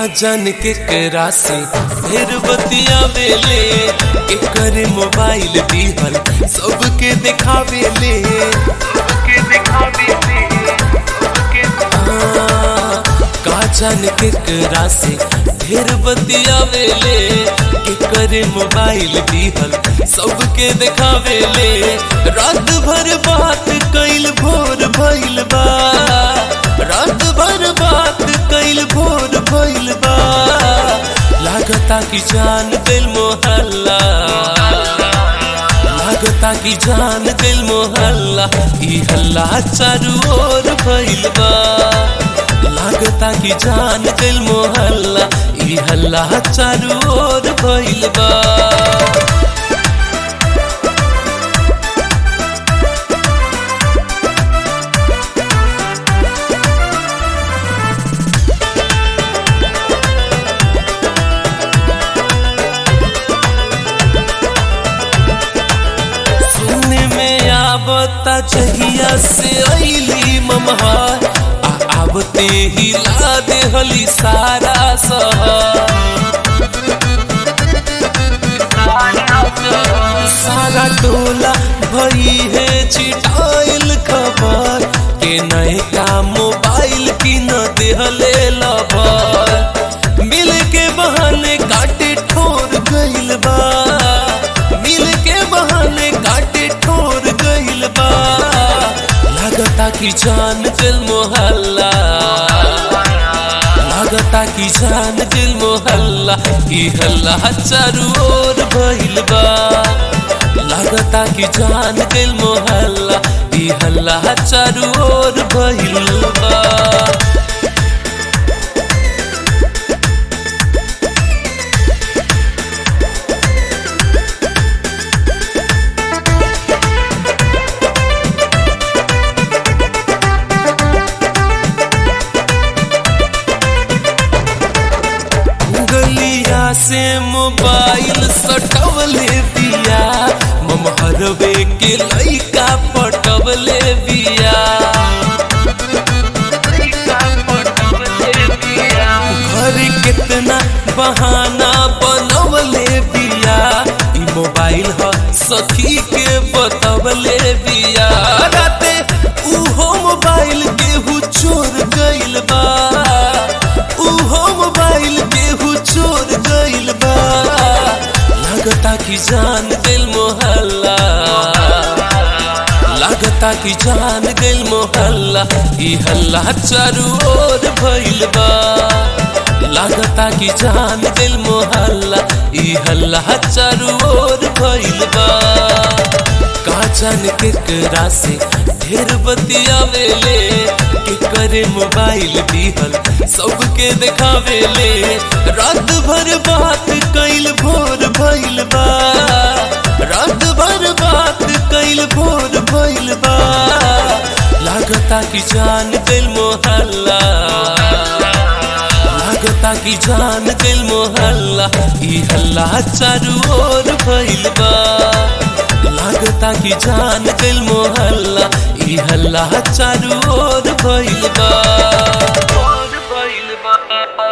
जन के करा से फिर बतियावेले एकर मोबाइल दिहल सबके दिखावेले सबके दिखावेले सबके हाँ, का जन के करा से फिर बतियावेले एकर मोबाइल दिहल सबके दिखावेले रात भर बात कैल भोर भइल बा रात भर बात कैल भोर भइल बा लागता कि जान दिल मोहल्ला लागता कि जान दिल मोहल्ला ई हल्ला चारू ओर भइल बा लागता कि जान दिल मोहल्ला ई हल्ला चारू ओर भइल बा सुनने में आवता जहिया से अली ममहार आ आवते ही ला देहली सारा सहर सारा टोला भई है चिटाइल खबर के नए का मोबाइल की न देहले लभर मिल के बहाने काटे ठोर गइल बा मिल के बहाने काटे ठोर गइल बा लागता कि जान दिल मोहल्ला लागता कि जान दिल मोहल्ला ई हल्ला चारू ओर भइल बा लागता कि जान दिल मोहल्ला ई हल्ला चारू ओर भइल बा गलिया से मोबाइल सटवले बिया ममहरवे के लइका पटवले बिया घर कितना बहाना बनवले बिया ई मोबाइल ह सखी के बतवले बिया राते उहो मोबाइल केहू चोर गइल बा उहो मोबाइल केहू चोर गइल बा लागता कि जान दिल मोहल्ला लागता कि जान दिल मोहल्ला ई हल्ला चारू ओर भइल बा लागता कि जान दिल मोहल्ला ई हल्ला चारू ओर भइल बा का जान के करा से ढेर बतियावेले के करे मोबाइल दिहल सबके दिखावेले रात भर बात कैल भोर भइल बा रात भर बात कैल भोर भइल बा लागता कि जान दिल मोहल्ला लागता कि जान दिल मोहल्ला ई हल्ला चारू ओर भइल बा लागता कि जान दिल मोहल्ला ई हल्ला चारू ओर भइल बा